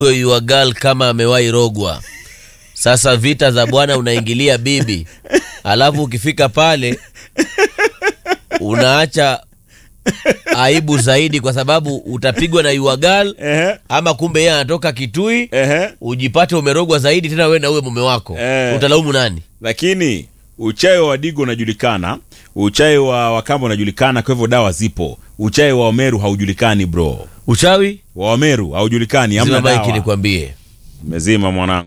your girl kama amewahi rogwa. Sasa vita za bwana unaingilia bibi, alafu ukifika pale unaacha aibu zaidi, kwa sababu utapigwa na your girl, Ehe, ama kumbe yeye anatoka Kitui, ehe. ujipate umerogwa zaidi tena wewe na uwe mume wako. Eh. Utalaumu nani? Lakini uchawi wa Wadigo unajulikana, uchawi wa Wakamba unajulikana, kwa hivyo dawa zipo. Uchawi wa Wameru haujulikani bro, Uchawi wa Wameru haujulikani, hamna zima maiki dawa. nikwambie. Mezima mwanangu.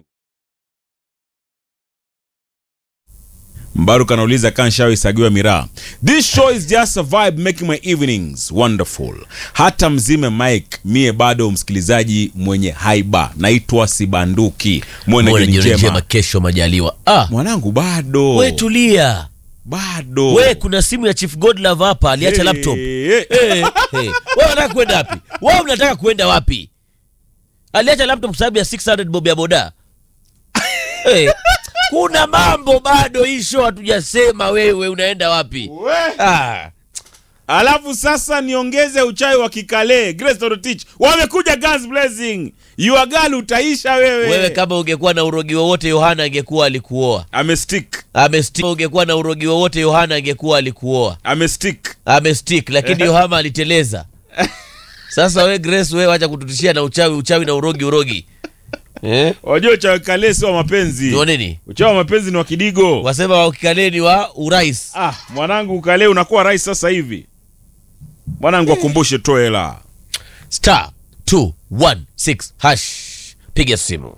Mbaruk anauliza kanshawi sagiwa miraa. This show is just a vibe making my evenings wonderful. Hata mzime Mike, mie bado msikilizaji mwenye haiba. Naitwa Sibanduki. Mwene Mwone jioni jioni njema, njema. kesho majaliwa. Ah, Mwanangu bado. we tulia. Bado. We kuna simu ya Chief Godlove hapa aliacha Hey, laptop. hey. Eh, eh. Wewe unataka kwenda wapi? Wewe unataka kwenda wapi? Aliacha laptop kwa sababu ya 600 bob ya boda. Eh, kuna mambo bado hii show hatujasema. Wewe unaenda wapi? We. Ah, Alafu sasa niongeze uchawi wa kikale. Grace Torotich. Wamekuja Guns Blazing. Your girl utaisha wewe. wewe kama ungekuwa na urogi wowote Yohana angekuwa alikuoa. Amestick. Amestick. Ungekuwa na urogi wowote Yohana angekuwa alikuoa. Amestick. Amestick, lakini Yohana aliteleza. Sasa we Grace, wewe acha kututishia na uchawi, uchawi na urogi, urogi. Eh? Wajua uchawi kale sio wa mapenzi. Ndio nini? Uchawi wa mapenzi ni wa kidigo. Wasema wa kikaleni wa urais. Ah, mwanangu kale unakuwa rais sasa hivi. Mwanangu akumbushe toe hela. Star 216 hash. Piga simu.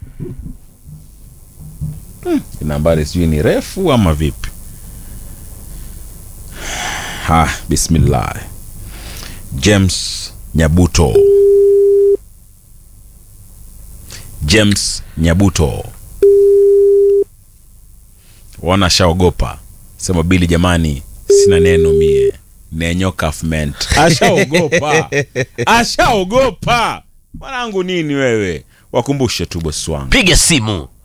Nambari sijui ni refu ama vipi? Ha, bismillah. James Nyabuto. James Nyabuto. Wana shaogopa. Sema bili jamani, sina neno mie. Nenyo kafment. Ashaogopa. Ashaogopa. Mwanangu nini wewe? Wakumbushe tu bosi wangu. Piga simu.